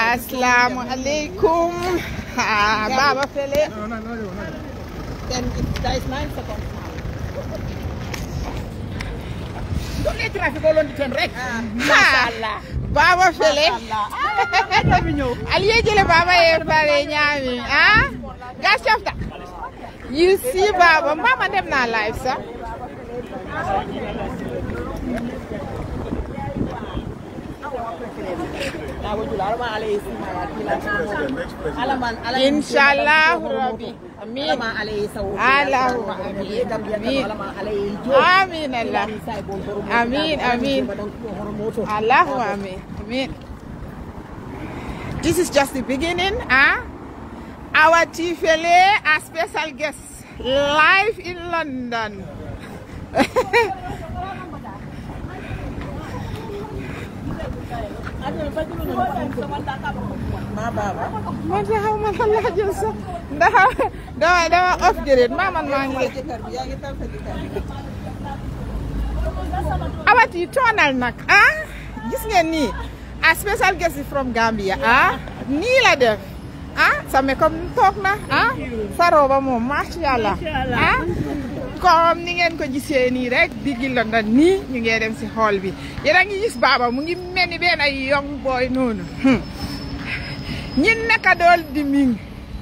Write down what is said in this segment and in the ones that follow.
Assalamu alaikum. Ah, Baba Fele. Then it, there is nine seconds now. Don't let traffic all on the ten rek. Mashallah. Baba Fele. Mashallah. Aliye jele Baba ye pare ñaami. Ah? Gas chafta. You see Baba, mama dem na live sa. Inshallah Rabbi. Amin. Allahumma amin. Amin. Amin Allah. Amin, amin. Allahumma amin. Amin. This is just the beginning, ah? Our Tifele, our special guest, live in London. man de xaw ma lan laa jël sax ndax dama dama off jëreet maa man maa ngi awat yi toonal nag ah gis ngeen nii a special guest from Gambia ah nii la def ah sa makeup toog na ah sa roba moom macha allah ah comme ni ngeen ko gisee nii rek diggi London nii ñu ngi dem si hall bi yéen a ngi gis baaba mu ngi mel ni benn ay young boy noonu ñi naka dool di ming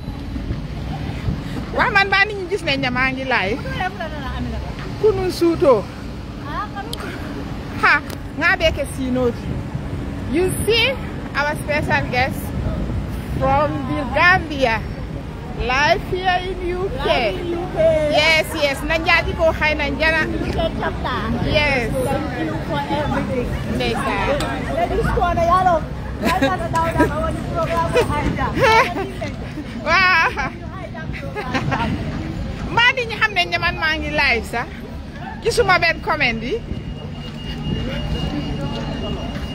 waa man baa nit ñi gis nañ ne maa ngi laay kunun suutoo ha nga beke siinoti you see our special guest from the Gambia live here in UK yes yes na njaaji ko xay na njana yes ndeysaan waaw mbaa nit ñi xam nañ ne man maa ngi live sax gisuma benn comment yi